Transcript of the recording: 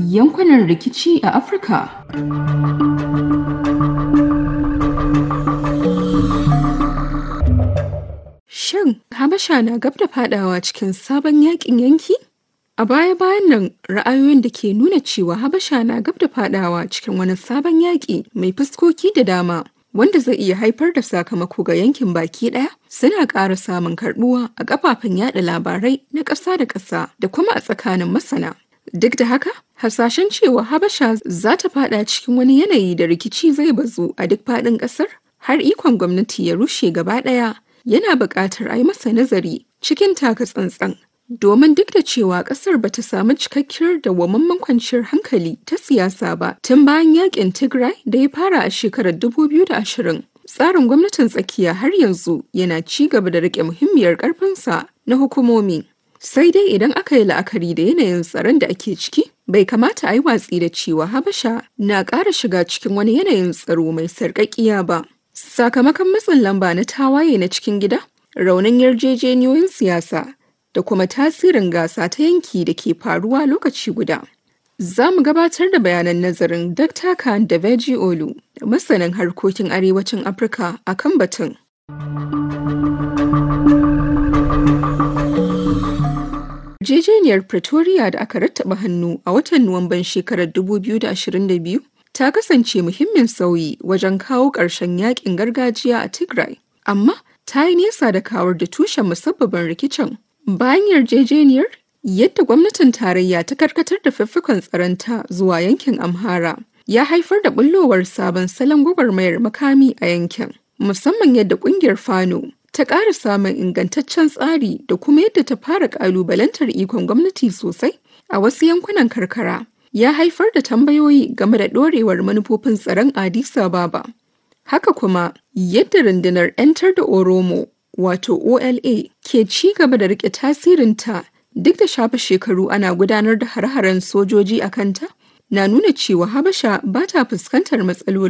yankunan rikici a Afirka. Shin Habasha na gab da fadawa cikin sabon yakin yanki? A baya-bayan nan ra'ayoyin da ke nuna cewa Habasha na gab da fadawa cikin wani sabon yaƙi mai fuskoki da dama wanda zai iya haifar da sakamako ga yankin baki ɗaya suna ƙara samun karɓuwa a kafafen yada labarai na ƙasa da ƙasa da kuma a tsakanin masana. Duk da haka, hasashen cewa Habasha za ta fada cikin wani yanayi da rikici zai bazu a duk faɗin ƙasar har ikon gwamnati ya rushe gaba ɗaya yana buƙatar a yi masa nazari cikin taka tsantsan. Domin duk da cewa ƙasar ba ta samu cikakkiyar dawwammamen kwanciyar hankali ta siyasa ba tun bayan yakin Tigray da ya fara a shekarar 2020. Tsarin gwamnatin tsakiya har yanzu yana ci gaba da riƙe muhimmiyar ƙarfinsa na hukumomi. Sai dai idan aka yi la'akari da yanayin tsaron da ake ciki, bai kamata a yi watsi da cewa Habasha na ƙara shiga cikin wani yanayin tsaro mai sarƙaƙiya ba. Sakamakon matsin lamba na tawaye na cikin gida, raunin yarjejeniyoyin siyasa da kuma tasirin gasa ta yanki da ke faruwa lokaci guda. Za mu gabatar da bayanan nazarin Dr. Khan da Veji Olu, masanin harkokin arewacin Afirka a kan batun. Yarjejeniyar Pretoria da aka rattaba hannu a watan Nuwamban shekarar 2022 ta kasance muhimmin sauyi wajen kawo ƙarshen yakin gargajiya a Tigray, amma ta yi nesa da kawar da tushen musabbabin rikicin. Bayan yarjejeniyar, yadda gwamnatin tarayya ta karkatar da fiffikon tsaronta zuwa yankin Amhara ya haifar da bullowar sabon salon gwagwarmayar makami a yankin, musamman yadda ƙungiyar Fano ta ƙara samun ingantaccen tsari da kuma yadda ta fara ƙalubalantar ikon gwamnati sosai a wasu yankunan karkara. ya haifar da tambayoyi game da ɗorewar manufofin tsaron Addis Ababa. Haka kuma, yadda rundunar 'yantar da Oromo, wato OLA, ke ci gaba da rike tasirinta duk da shafe shekaru ana gudanar da har-haren sojoji a kanta, na nuna cewa Habasha ba ta fuskantar matsaloli